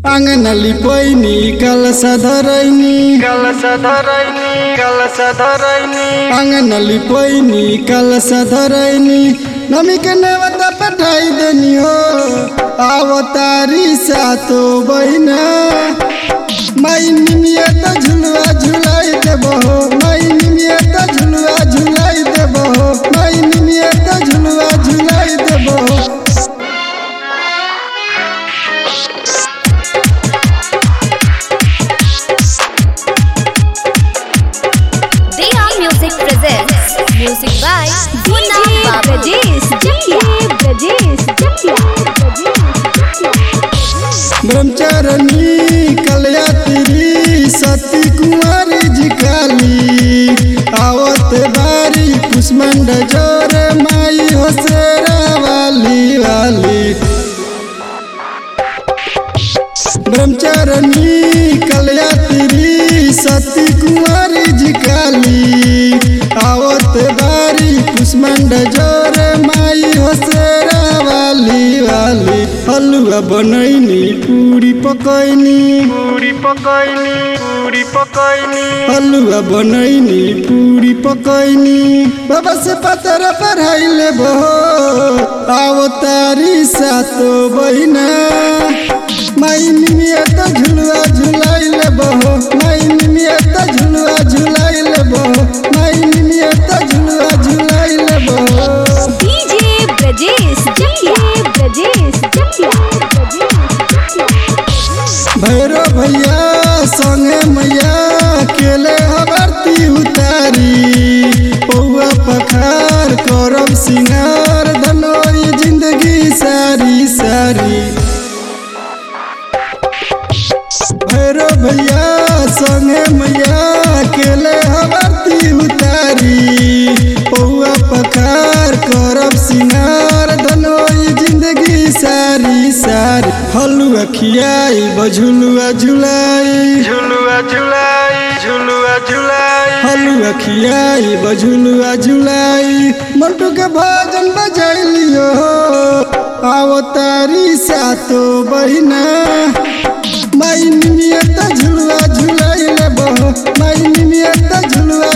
अंगनली पैनी कलश धरैनी कलश धरैनी कलश धरैनी अंगनली पैनी कलश धरैनी नमी के नेवता पठाई देनी हो आवतारी सातो बहिना माई निमिया त झुलुआ झुलाई देबो हो माई निमिया त झुलुआ झुलाई देबो हो माई निमिया त झुलुआ झुलाई देबो हो Diya Music presents music by Duna Babu. Brajesh Jatia Brajesh Jatia ब्रह्मचारणी कलयात्री सती कुंवारी जी काली आवत बारी कुष्मंड जोर माई होसेरा वाली वाली ब्रह्मचारणी कलयात्री सती कुंवारी जी काली आवत बारी कुष्मंड जोर माई होसेरा वाली वाली हलुआ बनैनी पूरी पकैनी पूरी पकैनी पूरी पकैनी हलुआ बनैनी पूरी पकैनी बाबा से पतर पढ़ाई लेबो आवतारी सातो बहिना माई निमिया त झुलुआ झुलाई लेबो माई निमिया त झुलुआ झुलाई लेबो माई निमिया त झुलुआ झुलाई लेबो DJ Brajesh Jatia Brajesh Jatia Bhairo भैया संगे मैया केले हबरती उतारी पौआ पखार करब सिंगार धनोई जिंदगी सारी सारी भैरो भैया संगे मैया केले हबरती उतारी पौआ पखार करब सिंगार धनोई जिंदगी सारी सारी हलुआ खियाई बझुलुआ झुलाई झुलुआ झुलाई झुलुआ झुलाई हलुआ खियाई बझुलुआ झुलाई मंटू के भजन बजैलियो आवतारी सातो बहिना माई निमिया त झुलुआ झुलाई लेबो माई निमिया त झुलुआ